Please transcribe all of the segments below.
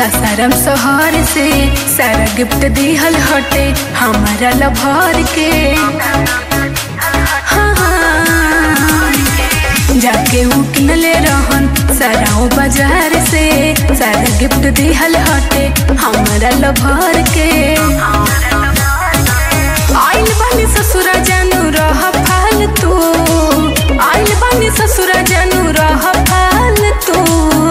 सासाराम शहर से सारा गिफ्ट दिहल हटे हमारा लभर के हाँ, हाँ। जाके उ किनले रहन सराओ बाजार से सारा गिफ्ट दिहल हटे हमारा लभर के आइल बानी ससुरा जानू रह फालतू आइल बानी ससुरा जानू रह फालतू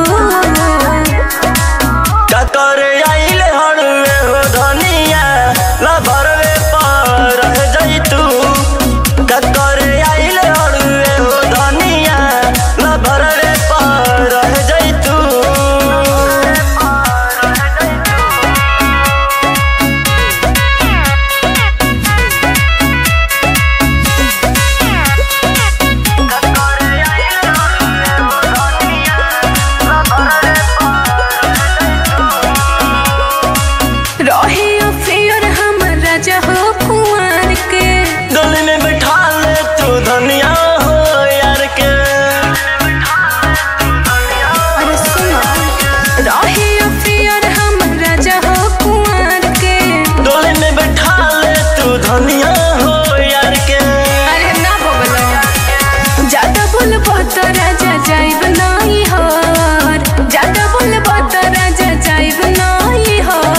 टकर आइले हड़ुए हो धनिया लभरवे पर रह जइतू टकर आइले हड़ुए हो धनिया लभरवे पर रह जइतू रहे अफेयर हमर राजा हो कुंवर के गली में बैठा ले तू धनिया हो यार के अरे सुनो रहे अफेयर हमर राजा हो कुंवर के गली में बैठा ले तू धनिया हो यार के अरे ना बबलो ज्यादा बोलबो तो राजा जाइब नहीं हर ज्यादा बोलबो तो राजा जाइब नहीं हर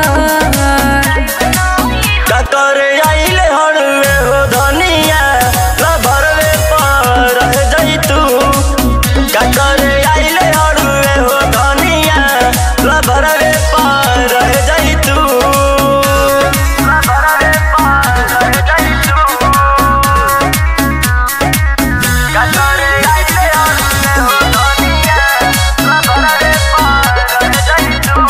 टकर आइले हड़ुए हो धनिया लभरवे पर रह जइतू टकर आइले हड़ुए हो धनिया लभरवे पर रह जइतू लभरवे पर रह जइतू टकर आइले हड़ुए हो धनिया लभरवे पर रह जइतू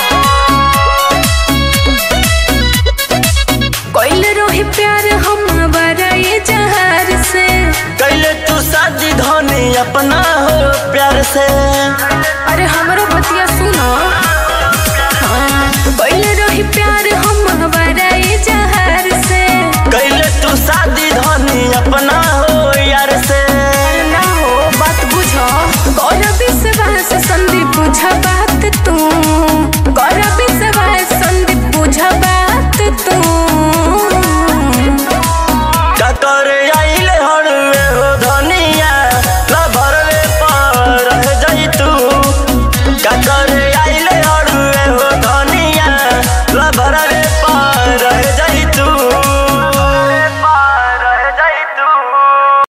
कोइल रोही प्यार हम बराए जहार से कैले तू शादी धनी अपना हो प्यार से अरे हमरो बतिया सुनो हाँ, कोइल रोही प्यार हम बराए जहार से कैले तू शादी धनी अपना हो यार से ना हो बात बुझो गौरव विश्वास संदीप बुझबा